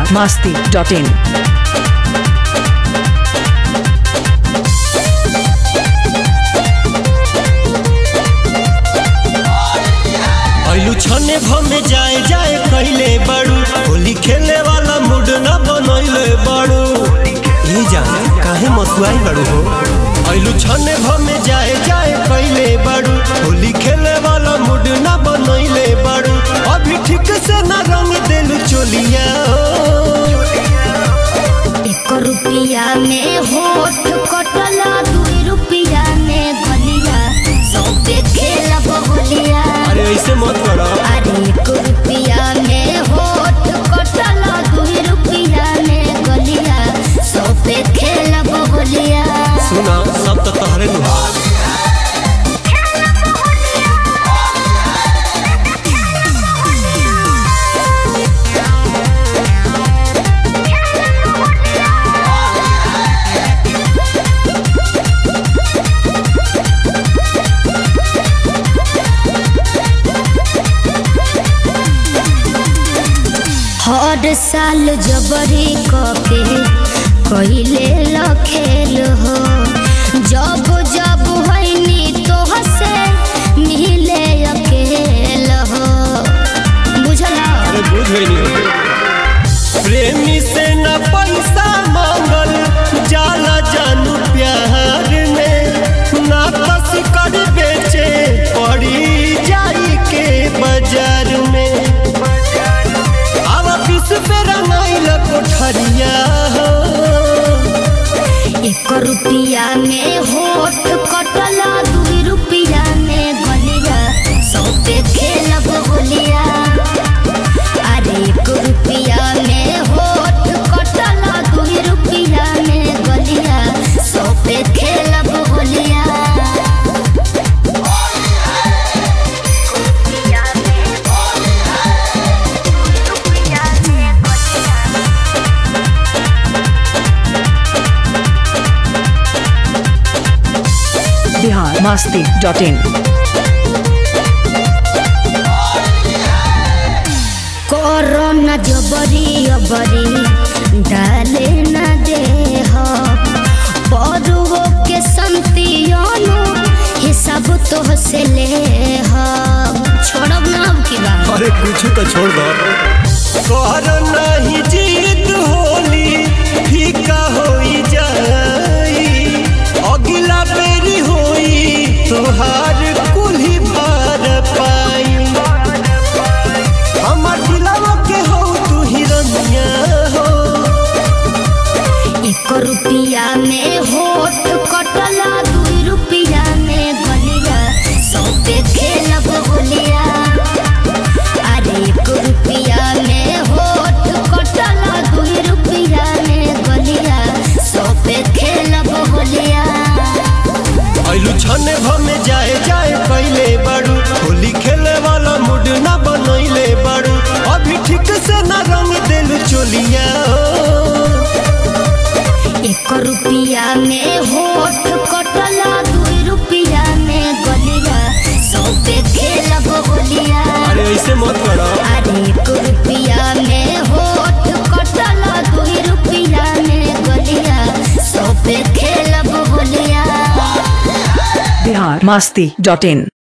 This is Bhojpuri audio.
बिहार मास्ती डॉट इन ऐलू छने भमे जाए जाए कैले बाड़ू होली खेले वाला मूड न बनैले बाड़ू ये जाने काहे मसुआई बाड़ू हो ऐलू छने भमे जाए जाए कैले बाड़ू होली खेले वाला मूड न बनैले बाड़ू अभी ठीक से न रंग देलू चोलिया एक रुपया में होठ कटला दुई रुपया में गलिया सौ पे खेला बहुलिया अरे ऐसे मत करो अरे एक रुपया में होठ कटला दुई रुपया में गलिया सौ पे खेला बहुलिया सुना सब तो तहरे नु हर साल जबरी कके कइले लखेल हो जब जब होइनी तो हसे मिले अकेल हो बुझला अरे बुझ गई नहीं प्रेमी से न पैसा मांगल जाला जानू प्यार में ना कस कर बेचे पड़ी जाई के बाजार में अब किस पे रंगाइल कोठरिया हो एक रुपया में होठ कटला दुई रुपया में गलिया सौ पे खेलब होलिया अरे एक रुपया में होठ कटला दुई रुपया में गलिया सौ पे खेलब होलिया Bihar Masti dot in corona जबरी अबरी डाले न दे हो बड़ुओ के संतियोनु हिसाब तो से ले हो छोड़ब ना अब की बात अरे कुछ तो छोड़ दो कर नहीं जीत होली फीका होई जाई अगला बेरी होई तोहार कुल्ही भार पाई हमर दिलवा के हो तू हिरनिया हो एक रुपया में होठ कटला दुई रुपया में गलिया सौ पे खेलब होलिया अरे एक रुपया में होठ कटला दुई रुपया में गलिया सौ पे खेलब होलिया ऐलू छने भमे जाए जाए कैले बाड़ू होली खेले वाला मूड न बनैले बाड़ू अभी ठीक से न रंग देलू चोलिया हो। एक रुपया में होठ कटला दुई रुपया में गलिया सौ पे खेलब होलिया अरे ऐसे मत करो अरे एक रुपया में होठ कटला दुई रुपया में गलिया सौ पे खेलब होलिया बिहार मास्ती डॉट इन